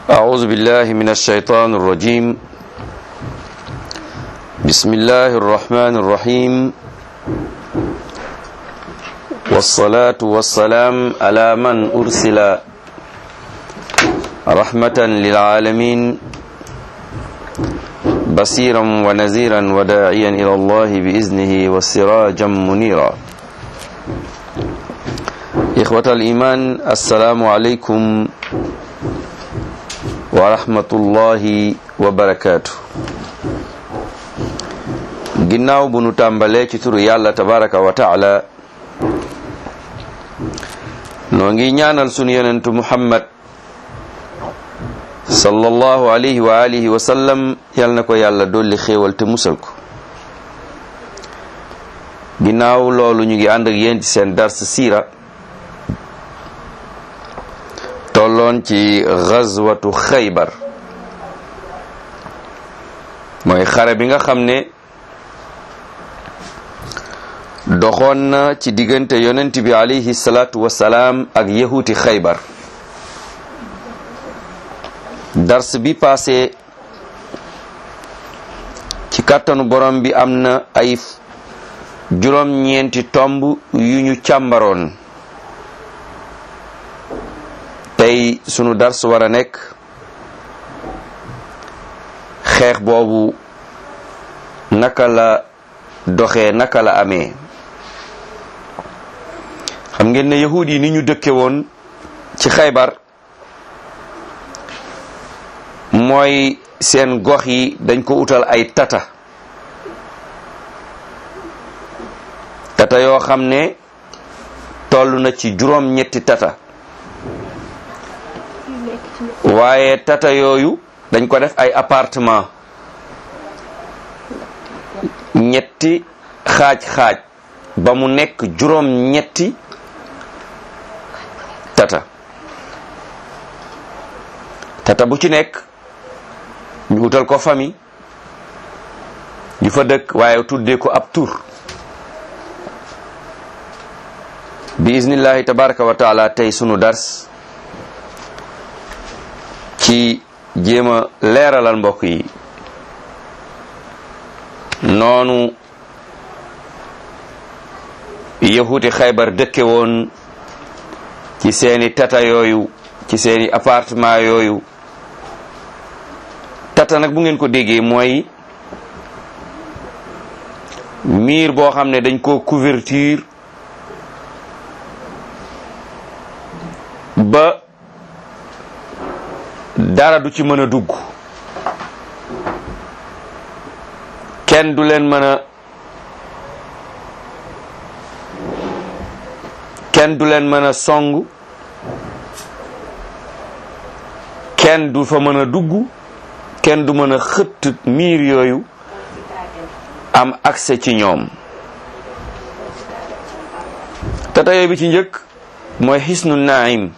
أعوذ بالله من الشيطان الرجيم بسم الله الرحمن الرحيم والصلاة والسلام على من أرسل رحمة للعالمين بصيرا ونذيرا وداعيا إلى الله بإذنه وسراجا منيرا إخوة الإيمان السلام عليكم wa rahmatullahi wa barakaatu ginnaaw bu nu tàmbalee ci turu yàlla tabaraka wa taala noo ngi ñaanal sunu yonentu muhammad sallallahu alayhi wa alihi wa sallam yal na ko yàlla dolli xéewal te musal ko ginnaaw loolu ñu ngi ànd ak yéen ci seen dars siira tolloon ci gazwatu xaybar mooy xare bi nga xam ne doxoon na ci diggante yonent bi alayhi salaatu wasalaam ak yahuti xaybar dars bi passé ci kàttanu borom bi am na ay juróom-ñeenti tomb yu ñu càmbaroon tey sunu dars war a nekk xeex boobu naka la doxee naka la amee xam ngeen ne yahud yi ni ñu dëkke woon ci xaybar mooy seen gox yi dañ ko utal ay tata tata yoo xam ne toll na ci juróom ñetti tata waaye tata yooyu dañ ko def ay appartement ñetti xaaj-xaaj ba mu nekk juróom ñetti tata tata bu ci nekk ñu utal ko famille ñu fa dëkk waaye tuddee ko ab tur bi iznillahi tabaraka wa taala tey sunu dars ci jéem a leeralal mbokk yi noonu yahuti xaybar dëkke woon ci seeni tata yooyu ci seeni appartement yooyu tata nag bu ngeen ko déggee mooy miir boo xam ne dañ ko couverture ba dara du ci mën a dugg kenn du leen mën a kenn du leen mën a song kenn du fa mën a dugg kenn du mën a xëtt miir yooyu am accès ci ñoom tata yooyu bi ci njëkk mooy xisnu naim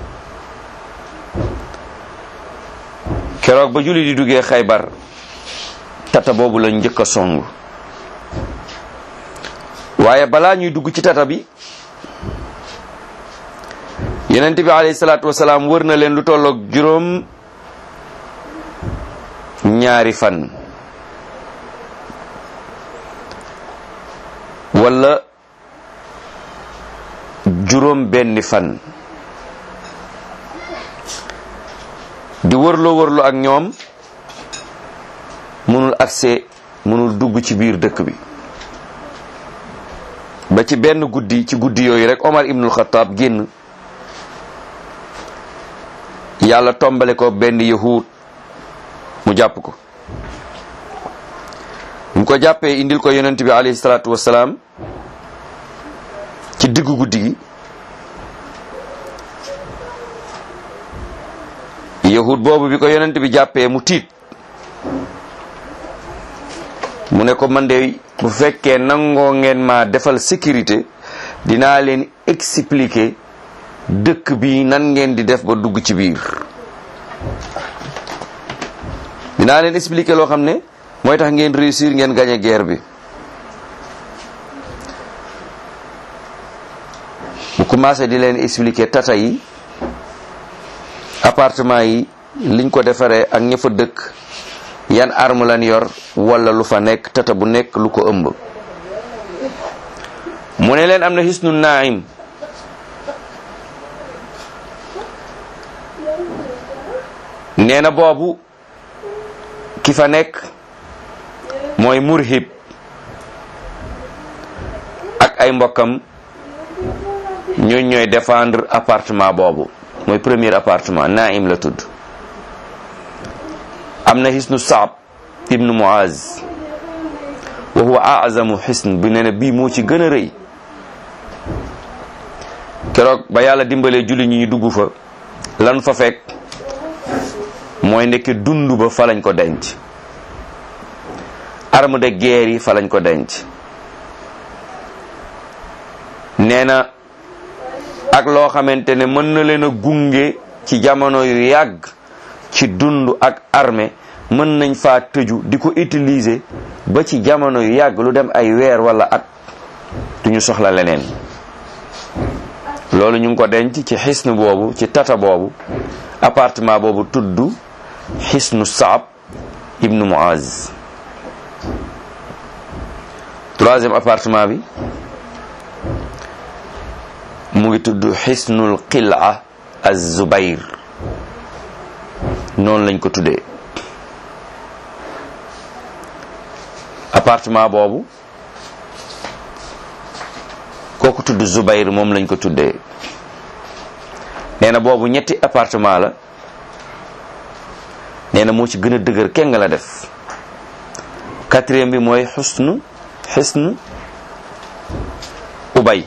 keroog ba julli di duggee xaybar tata boobu lañ njëkk a song waaye balaa ñuy dugg ci tata bi yonent bi alayhi salaatu wasalaam wër na leen lu tolloog juróom ñaari fan wala juróom benni fan di wërloo wërloo ak ñoom mënul accès mënul dugg ci biir dëkk bi ba ci benn guddi ci guddi yooyu rek Omar ibnul Xataab génn yàlla tombale ko benn yahud mu jàpp ko mu ko jàppee indil ko yonent bi alayhi salaatu wassalaam ci diggu guddi gi yahud boobu bi ko yonent bi jàppee mu tiit mu ne ko man de bu fekkee nangoo ngeen ma defal sécurité dinaa leen expliquer dëkk bi nan ngeen di def ba dugg ci biir dinaa leen expliquer loo xam ne mooy tax ngeen réussir ngeen gagner guerre bi mu commencé di leen expliquer tata yi appartement yi liñ ko defaree ak ña fa dëkk yan arme lan yor wala lu fa nekk tata bu nekk lu ko ëmb mu ne leen am na xisnu naim nee na boobu ki fa nekk mooy murhib ak ay mbokkam ñooñ ñooy défendre appartement boobu mooy premier appartement naim la tudd am na xisnu saab ibnu muaz wa huwa azamu xisn bi nee na bii moo ci gën a rëy keroog ba yàlla dimbalee julli ñi ñu dugg fa lan fa fekk mooy ndekki dund ba fa lañ ko denc arme de guerre yi fa lañ ko denc nee na ak loo xamante ne mën na leen a gunge ci jamono yu yàgg ci dund ak armée mën nañ faa tëju di ko utiliser ba ci jamono yu yàgg lu dem ay weer wala at duñu soxla leneen loolu ñu ngi ko denc ci xisnu boobu ci tata boobu appartement boobu tudd xisnu saab ibnu muaz troisième appartement bi mu ngi tudd xisnul qila az-zubayr noonu lañ ko tuddee appartement boobu kooku tudd zubayr moom lañ ko tuddee nee na boobu ñetti appartement la nee na moo ci gën a dëgër kenn nga la def quatrième bi mooy xusnu xisnu ubay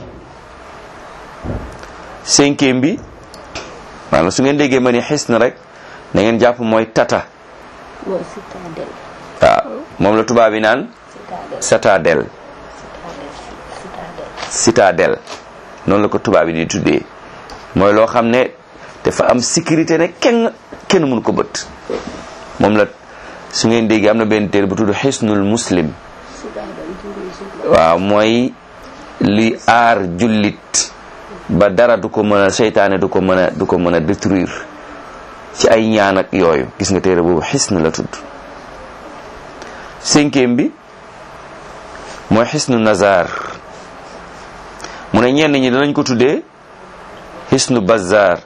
cinquième bi maanaam su ngeen déggee ma ni xisn rek na ngeen jàpp mooy tata mooy citadelle waaw moom la tubaab yi naan citadelle citadelle citadelle noonu la ko tubaab yi di tuddee mooy loo xam ne dafa am sécurité ne kenn kenn mënu ko bët moom la su ngeen déggee am na benn téere bu tudd xisnul muslim citadelle dirigée waaw mooy li aar jullit ba dara du ko mën a seytaane du ko mën a du ko mën a détruire ci ay ñaan ak yooyu gis nga téere boobu xisn la tudd cinquième bi mooy xisnu nazar mu ne ñenn ñi danañ ko tuddee xisnu bazar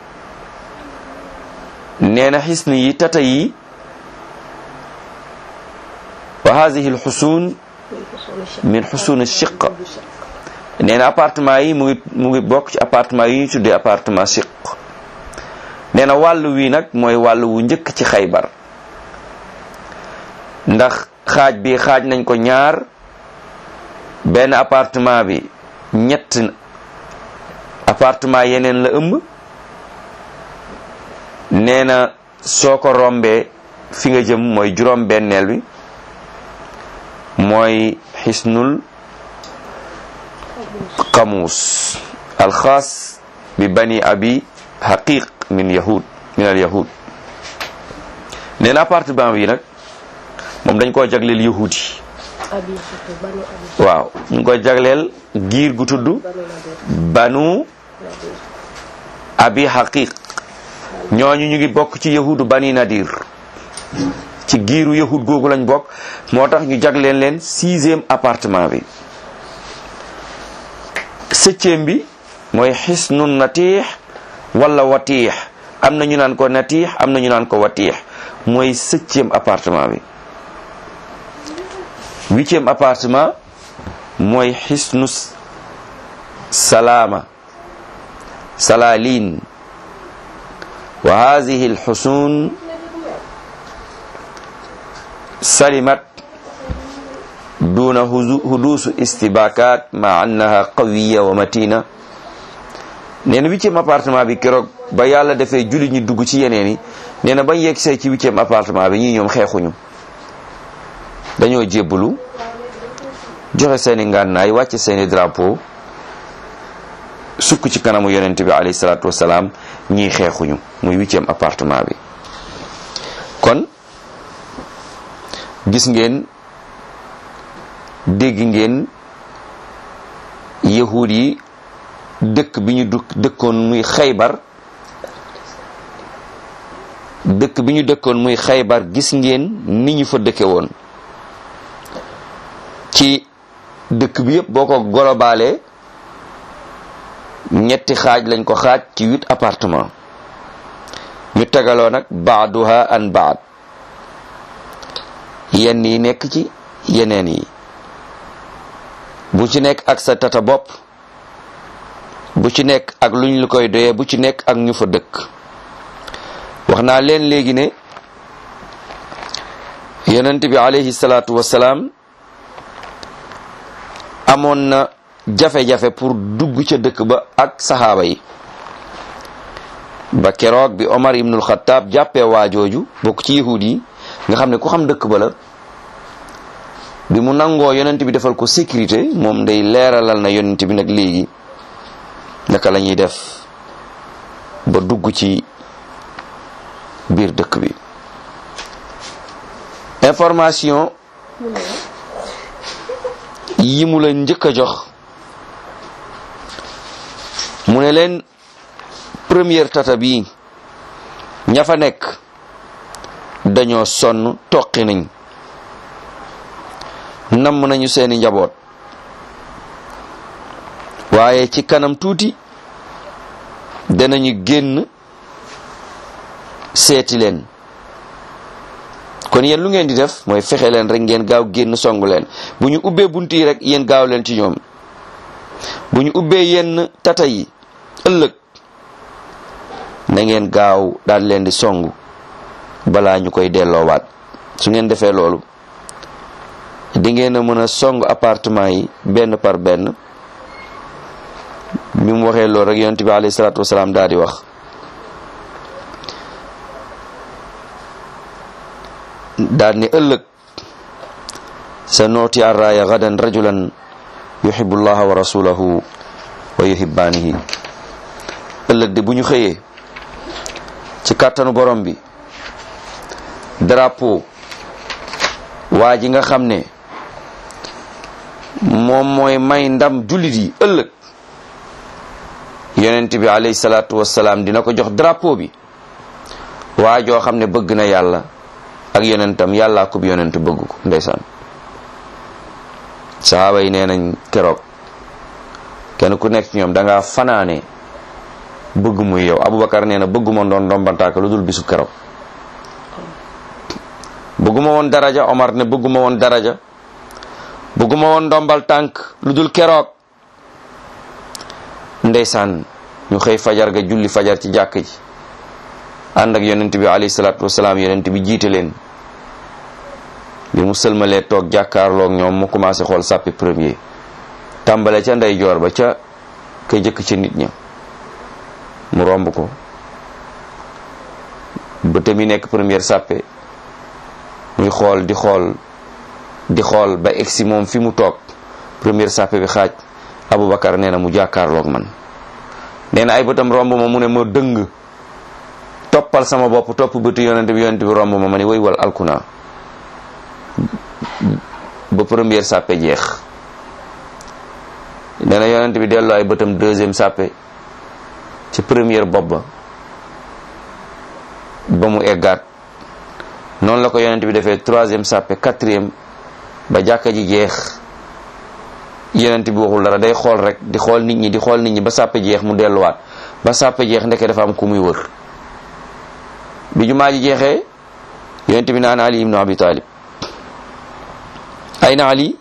nee na xisn yi tata yi wa hadihi alxusun min xusun chiq nee na appartement yi mu ngi mu ngi bokk ci appartement yi ñu tuddee appartement chiq nee na wàllu wi nag mooy wàllu wu njëkk ci xaybar ndax xaaj bi xaaj nañ ko ñaar benn appartement bi ñett appartement yeneen la ëmb nee na soo ko rombee fi nga jëm mooy juróom benneel bi mooy xisnul qamuus alxaas bi bani abi haqiq min yahud min al yahud nee na appartement bi nag moom dañ koo jagleel yahud yi abi xatu banu abi waaw ñu ngi koy jagleel giir gu tudd banu nadir banu abi haqiq ñooñu ñu ngi bokk ci yahudu bani nadir ci giiru yahud googu lañ bokk moo tax ñu jagleen leen sixième appartement bi septième bi mooy xisnu natiix wala watiix am na ñu naan ko natiix am na ñu naan ko watiix mooy septième appartement bi huitième appartement mooy xisnu salaama salaalin wa hadihi alxusun salimat duna hudusu istibakat ma annaha qawiya wa matina nee na huitième appartement bi keroog ba yàlla defee julli ñi dugg ci yeneen yi nee na bañ yegg see ci huitième appartement bi ñii ñoom xeexuñu dañoo jébbalu joxe seeni ngànnaay wàcce seeni drapeau sukk ci kanamu yonent bi alayhi salaatu wasalaam ñii xeexuñu muy huitième appartement bi kon gis ngeen dégg ngeen yahud yi dëkk bi ñu dëkk dëkkoon muy xaybar dëkk bi ñu dëkkoon muy xaybar gis ngeen ni ñu fa dëkke woon ci dëkk bi yëpp boo ko globaalee ñetti xaaj lañ ko xaaj ci huit appartement ñu tegaloo nag baaduha an baad yenn yi nekk ci yeneen yi bu ci nekk ak sa tata bopp bu ci nekk ak luñ lu koy doyee bu ci nekk ak ñu fa dëkk wax naa leen léegi ne yonent bi alayhi salaatu wasalaam amoon na jafe-jafe pour dugg ca dëkk ba ak saxaaba yi ba keroog bi Omar ibnul Xattaab jàppee waajooju bokk ci yahud yi nga xam ne ku xam dëkk ba la bi mu nangoo yonent bi defal ko sécurité moom day leeralal na yonent bi nag léegi naka la ñuy def ba dugg ci biir dëkk bi information yi mu la njëkk a jox mu ne leen première tata bi ña fa nekk dañoo sonn toqi nañ namm nañu seeni njaboot waaye ci kanam tuuti danañu génn seeti leen kon yéen lu ngeen di def mooy fexe leen rek ngeen gaaw génn songu leen bu ñu ubbee bunt yi rek yéen gaaw leen ci ñoom bu ñu ubbee yenn tata yi ëllëg na ngeen gaaw daal leen di songu balaa ñu koy delloowaat su ngeen defee loolu di ngeen a mën a song appartement yi benn par benn bi mu waxee loolu rek yonent bi alayhi salaatu wasalaam daal di wax daal ni ëllëg sa nooti arraaya gadan rajulan yuhibbu llaha wa rasulahu wa yuhibbaanihi ëllëg de bu ñu xëyee ci kàttanu borom bi drapeau waa ji nga xam ne moom mooy may ndam jullit yi ëllëg yonent bi alayhi salaatu wasalaam dina ko jox drapeau bi waa joo xam ne bëgg na yàlla ak yonentam yàllaa ko bi yonent bëgg ko ndeysaan sahaaba yi nee nañ keroog kenn ku nekk ci ñoom dangaa fanaane bëgg muy yow Aboubacar nee na bëgguma doon ndombantaaka lu dul bisu keroog bëgguma woon daraja Omar ne bëgguma woon daraja bëgguma woon ndombal tànk lu dul keroog ndeysaan ñu xëy fajar ga julli fajar ci jàkk ji ànd ak yonent bi alayhi salaatu wasalaam yonent bi jiite leen bi mu sëlmalee toog jàkkaarloog ñoom mu commencé xool sàppi premier tàmbale ca ndey joor ba ca ka jëkk ca nit ña mu romb ko bëte mi nekk première sàppe muy xool di xool di xool ba egsi moom fi mu toog première sàppe bi xaaj Aboubacar nee na mu jàkkaarloog man nee na ay bëtam romb ma mu ne ma dëng toppal sama bopp topp bëtu yonent bi yonent bi romb ma ma ne way wal alkuna ba première sàppe jeex nee na yonent bi delloo ay bëtam deuxième sàppe ci première bopp ba ba mu eggaat noonu la ko yonent bi defee troisième sàppe quatrième ba jàkka ji jeex yonent bi waxul dara day xool rek di xool nit ñi di xool nit ñi ba sàppe jeex mu delluwaat ba sàppe jeex ndeke dafa am ku muy wër bi jumaa ji jeexee yonent bi naan ali ibnu abi talib ayna ali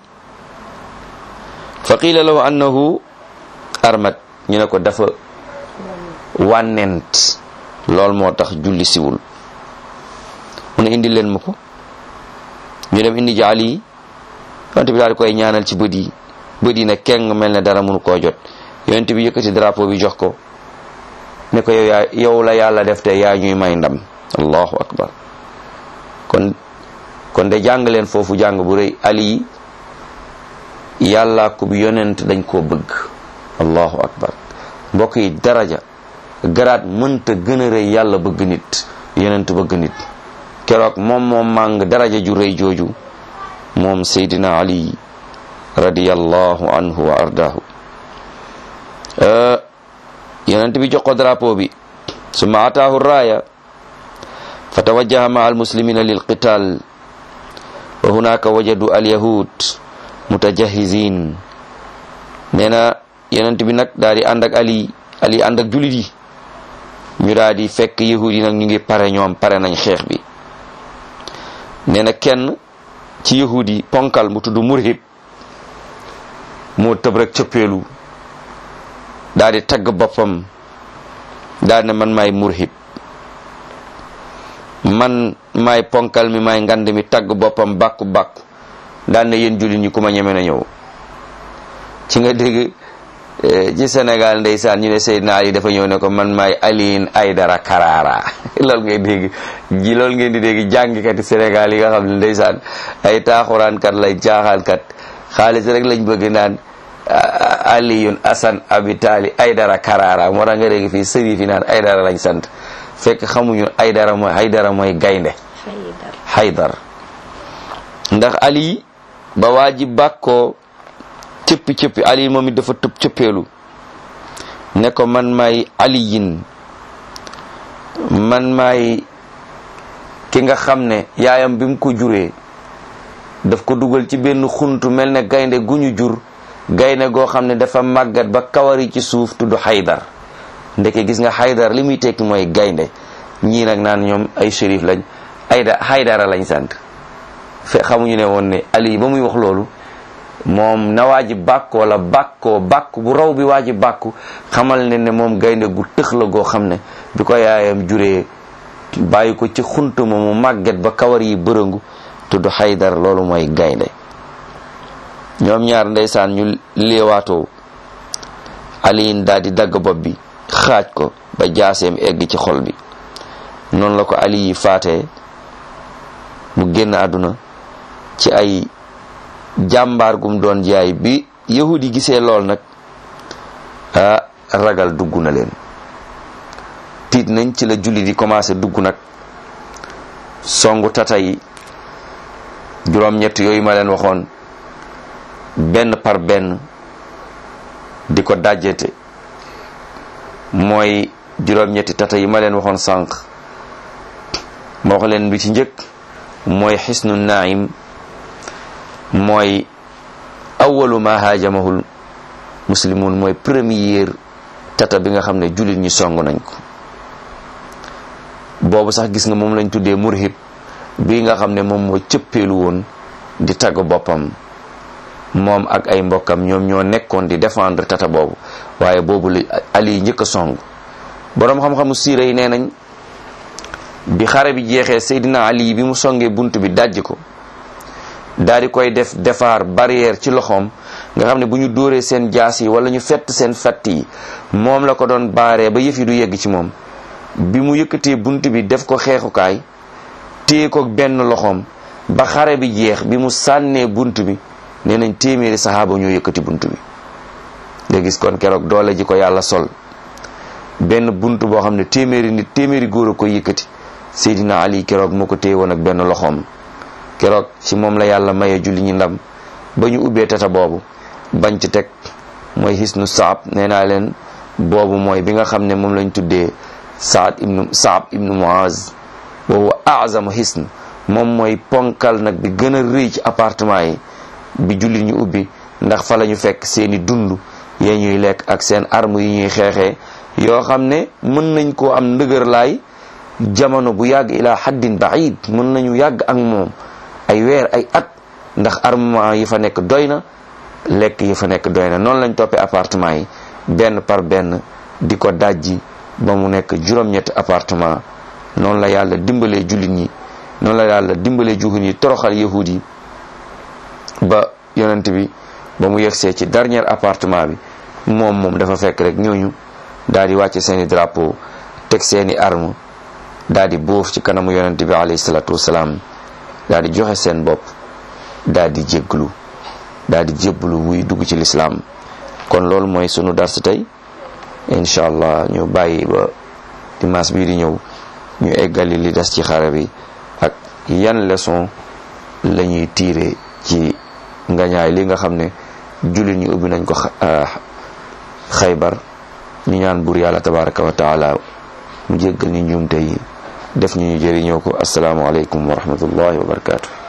fa qiila lahu annahu armat ñu ne ko dafa wànnent lool moo tax julli siwul mu ne indi leen ma ko ñu dem indi ji ali yonent bi daal di koy ñaanal ci bët yi bët yi ne keng mel ne dara mënu koo jot yonent bi yëkkati drapeau bi jox ko ne ko yow yaa yow la yàlla def te yaa ñuy may ndam allahu akbar kon kon de jàng leen foofu jàng bu rëy ali yàlla ko bi yonent dañ koo bëgg allahu akbar mbokk yi daraja garaat mënta gën a rëy yàlla bëgg nit yonent bëgg nit keroog moom moom màng daraja ju rëy jooju moom seydina ali radiyallahu anhu wa ardaahu yonent bi jox ko drapeau bi summa ataahu raaya fa tawajjaha maa almuslimina lilqital wa hunaka wajadu alyahud mutajahizin nee na yonent bi nag daal di ànd ak ali ali ànd ak julit yi ñu daal di fekk yahud yi nag ñu ngi pare ñoom pare nañ xeex bi nee na kenn ci yahud yi ponkal mu tudd murhib moo tëb rek cëppeelu daal di tagg boppam daal ne man maay murhib man maay ponkal mi maay ngand mi tagg boppam bàkku bàkku daal ne yéen jullit ñi ku ma ñeme na ñëw ci nga dégg ci Sénégal ndeysaan ñu ne Seydina Ali dafa ñëw ne ko man maay Alioune Aydara Karara loolu ngay dégg ji loolu ngeen di dégg jàngkati Sénégal yi nga xam ne ndeysaan ay taaxuraankat lay jaaxaankat xaalis rek lañ bëgg naan Alioune Assane Abitali Aydara Karara moo tax nga dégg fii sëri fi naan Aydara lañ sant fekk xamuñu Aydara mooy Aydara mooy gaynde Haydar ndax Ali ba waa ji bàkkoo cëppi cëppi ali moom it dafa tëb cëppeelu ne ko man maay aliyin man maay ki nga xam ne yaayam bi mu ko juree daf ko dugal ci benn xuntu mel ne gaynde gu ñu jur gaynde goo xam ne dafa màggat ba kawari ci suuf tudd xaydar ndeke gis nga xaydar li muy tekki mooy gaynde ñii nag naan ñoom ay shérif lañ ayda xaydara lañ sant fe xamuñu ne woon ne ali ba muy wax loolu moom na waa ji bàkkoo la bàkkoo bàkku bu raw bi waa ji bàkku xamal ne ne moom gaynde gu tëx la goo xam ne bi ko yaayam juree bàyyi ko ci xuntuma mu màgget ba kawar yi bërëngu tudd xaydar loolu mooy gaynde ñoom ñaar ndeysaan ñu léewaatoo aliin daal di dagg bopp bi xaaj ko ba jaaseem egg ci xol bi noonu la ko ali yi faatee mu génn àdduna ci ay jàmbaar gum doon jaay bi yahud yi gisee lool nag ah ragal dugg na leen tiit nañ ci la julli di commencé dugg nag songu tata yi juróom-ñett yooyu ma leen waxoon benn par benn di ko dajjete mooy juróom-ñetti tata yi ma leen waxoon sànq ma wax leen bi ci njëkk mooy xisnu naim mooy awalu ma haajamahul muslimun mooy première tata bi nga xam ne jullit ñi song nañ ko boobu sax gis nga moom lañ tuddee murhib bi nga xam ne moom moo cëppeelu woon di tagg boppam moom ak ay mbokkam ñoom ñoo nekkoon di défendre tata boobu waaye boobu la ali njëkk a song boroom xam-xamu siira yi nee nañ bi xare bi jeexee Seydina Ali bi mu songee bunt bi dajj ko daal di koy def defaar barrière ci loxoom nga xam ne bu ñu dóoree seen jaas yi wala ñu fett seen fett yi moom la ko doon baaree ba yëf yi du yegg ci moom bi mu yëkkatee bunt bi def ko xeexukaay téye ko benn loxoom ba xare bi jeex bi mu sànnee bunt bi nee nañ téeméeri saxaaba ñoo yëkkati bunt bi nga gis kon keroog doole ji ko yàlla sol benn bunt boo xam ne téeméeri nit téeméeri góor a ko yëkkati Seydina Ali keroog moo ko téye woon ak benn loxoom keroog ci moom la yàlla maye julli ñi ndam ba ñu ubbee tata boobu bañ ci teg mooy hisnu saab nee naa leen boobu mooy bi nga xam ne moom lañ tuddee saad ibnu saab ibnu muaz wa huwa azamu hisn moom mooy ponkal nag bi gën a rëy ci appartement yi bi julli ñu ubbi ndax fa la ñu fekk seeni dund yee ñuy lekk ak seen arme yi ñuy xeexee yoo xam ne mën nañ koo am ndëgër laay jamono bu yàgg ila haddin baid mën nañu yàgg ak moom ay weer ay at ndax armement yi fa nekk doy na lekk yi fa nekk doy na noonu lañ toppee appartement yi benn par benn di ko dajji ba mu nekk juróom-ñetti appartement noonu la yàlla dimbalee jullit ñi noonu la yàlla dimbalee juhut ñi toroxal yahud yi ba yonent bi ba mu yegsee ci dernier appartement bi moom moom dafa fekk rek ñooñu daal di wàcce seeni drapeau teg seeni arme daal di boof ci kanamu yonent bi alayhi salatu wasalaam daal di joxe seen bopp daal di jégglu daal di jébbalu wuy dugg ci lislaam kon loolu mooy sunu dars tey incha allah ñu bàyyi ba dimanche bii di ñëw ñu eggali li des ci xare bi ak yan leçon la ñuy tiire ci ngañaay li nga xam ne jullit ñu ubbi nañ ko xaybar ñu ñaan buur yàlla tabaraka wa taala mu jéggal ñu njuumte yi def ñu ñu jëriñoo ko asalaamualeykum wa rahmatullahi wa barakatuh